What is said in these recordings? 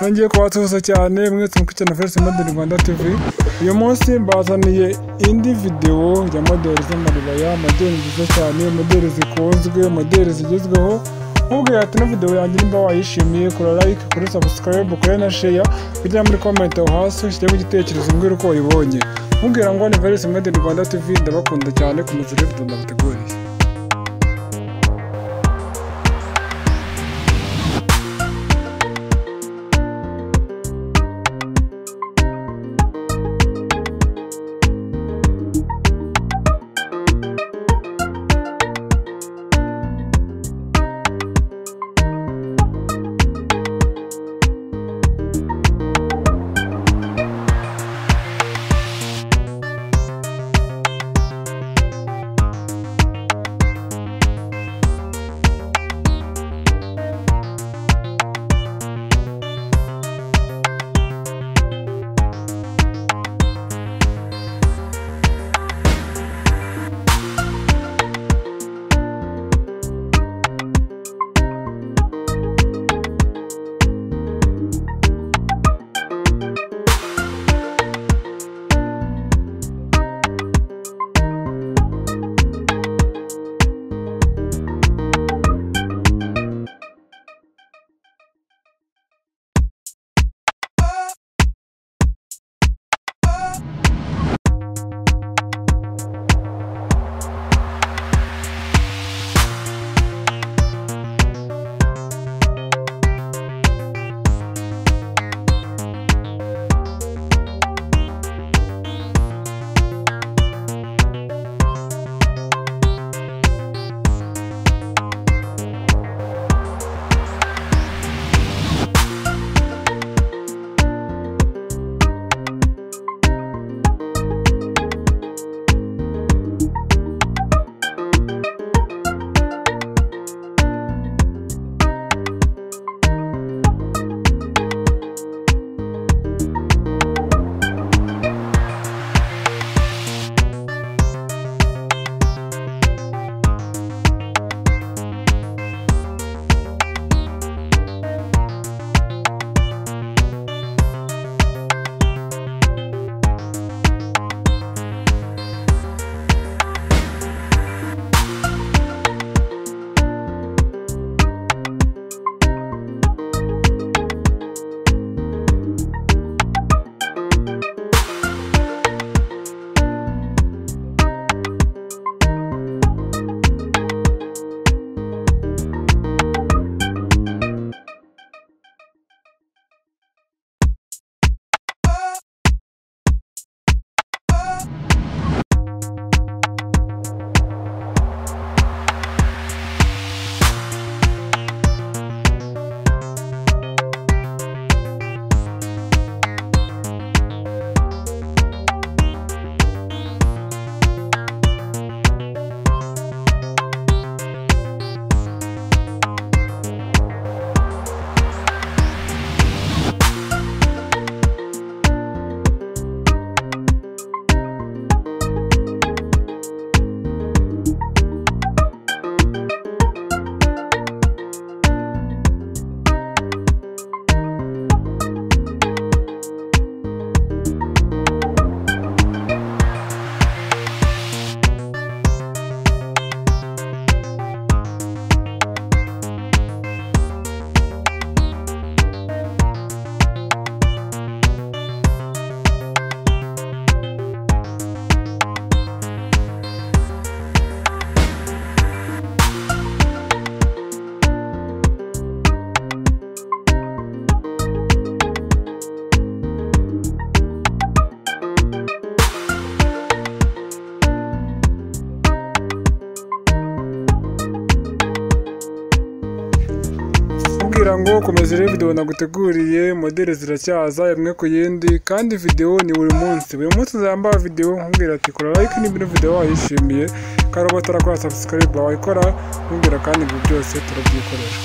nongeye kubasuhuza cyane mwese mukurikiye na First Model Rwanda TV uyu munsi mbazaniye indi videwo ya modeli z'amaribaya modeli nziza cyane modeli zikunzwe modeli zigezweho nkubwira ati ino videwo yanjye nimba wayishimiye kora like kuri subscribe kuri na share kujya muri comment aho hasi ushyiremo igitekerezo mbwira uko wayibonye mubwira ngo ni First Model Rwanda TV ndabakunda cyane ku muzire video ndabateguriye kugira ngo komeza urebe videwo naguteguriye modeli ziracyaza imwe ku yindi kandi videwo ni buri munsi buri munsi uzambara videwo nkubwira ati kora like niba ino videwo wayishimiye kandi uba utarakora subscribe wayikora nkubwira kandi ibyo byose turabyikorera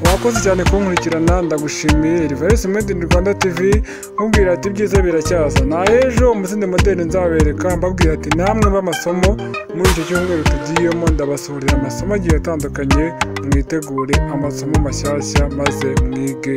urakoze cyane kunkurikirana ndagushimiye rivarisi made in rwanda tv nkubwira ati ibyiza biracyaza na ejo umusinde modeli nzabereka mbabwira ati namwe b'amasomo muri icyo cyumweru tugiyemo ndabasohorera amasomo agiye atandukanye mwitegure amasomo mashyashya maze mwige